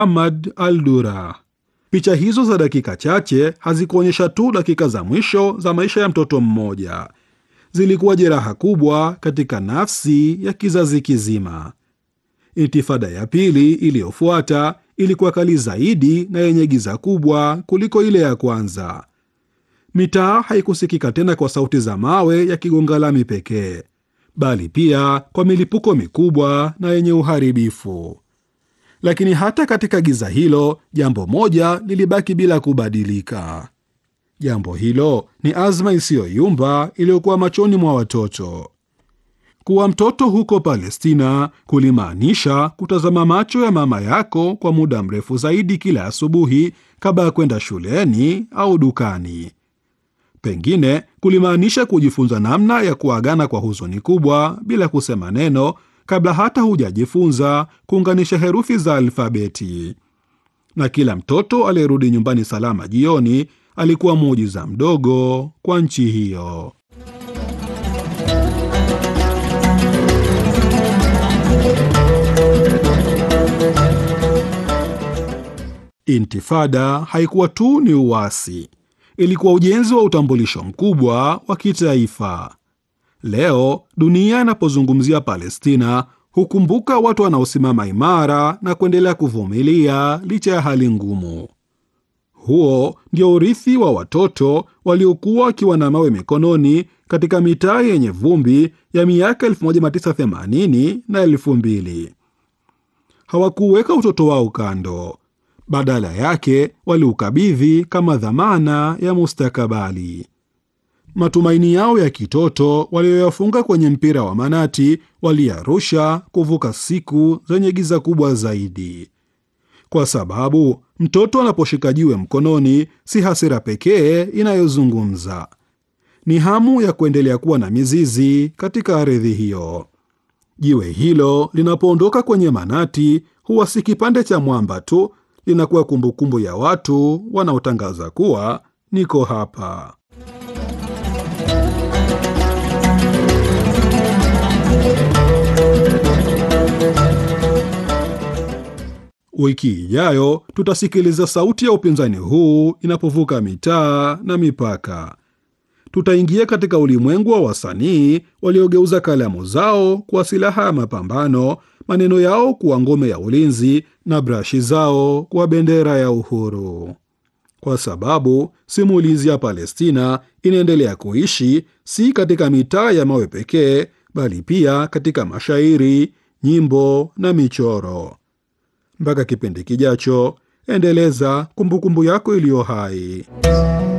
Ahmad al-Dura. Picha hizo za dakika chache hazikuonyesha tu dakika za mwisho za maisha ya mtoto mmoja, zilikuwa jeraha kubwa katika nafsi ya kizazi kizima. Intifada ya pili iliyofuata ilikuwa kali zaidi na yenye giza kubwa kuliko ile ya kwanza. Mitaa haikusikika tena kwa sauti za mawe yakigonga lami pekee, bali pia kwa milipuko mikubwa na yenye uharibifu. Lakini hata katika giza hilo, jambo moja lilibaki bila kubadilika. Jambo hilo ni azma isiyoyumba iliyokuwa machoni mwa watoto. Kuwa mtoto huko Palestina kulimaanisha kutazama macho ya mama yako kwa muda mrefu zaidi kila asubuhi kabla ya kwenda shuleni au dukani. Pengine kulimaanisha kujifunza namna ya kuagana kwa huzuni kubwa bila kusema neno kabla hata hujajifunza kuunganisha herufi za alfabeti. Na kila mtoto aliyerudi nyumbani salama jioni alikuwa muujiza mdogo kwa nchi hiyo. Intifada haikuwa tu ni uasi, ilikuwa ujenzi wa utambulisho mkubwa wa kitaifa. Leo dunia inapozungumzia Palestina hukumbuka watu wanaosimama imara na kuendelea kuvumilia licha ya hali ngumu. Huo ndio urithi wa watoto waliokuwa wakiwa na mawe mikononi katika mitaa yenye vumbi ya miaka 1980 na 2000. Hawakuweka utoto wao kando, badala yake waliukabidhi kama dhamana ya mustakabali. Matumaini yao ya kitoto walioyafunga kwenye mpira wa manati waliyarusha kuvuka siku zenye giza kubwa zaidi, kwa sababu mtoto anaposhika jiwe mkononi, si hasira pekee inayozungumza, ni hamu ya kuendelea kuwa na mizizi katika ardhi hiyo. Jiwe hilo linapoondoka kwenye manati, huwa si kipande cha mwamba tu, linakuwa kumbukumbu ya watu wanaotangaza kuwa niko hapa. Wiki ijayo tutasikiliza sauti ya upinzani huu inapovuka mitaa na mipaka. Tutaingia katika ulimwengu wa wasanii waliogeuza kalamu zao kuwa silaha ya mapambano, maneno yao kuwa ngome ya ulinzi na brashi zao kuwa bendera ya uhuru, kwa sababu simulizi ya Palestina inaendelea kuishi si katika mitaa ya mawe pekee, bali pia katika mashairi, nyimbo na michoro. Mpaka kipindi kijacho, endeleza kumbukumbu yako iliyo hai.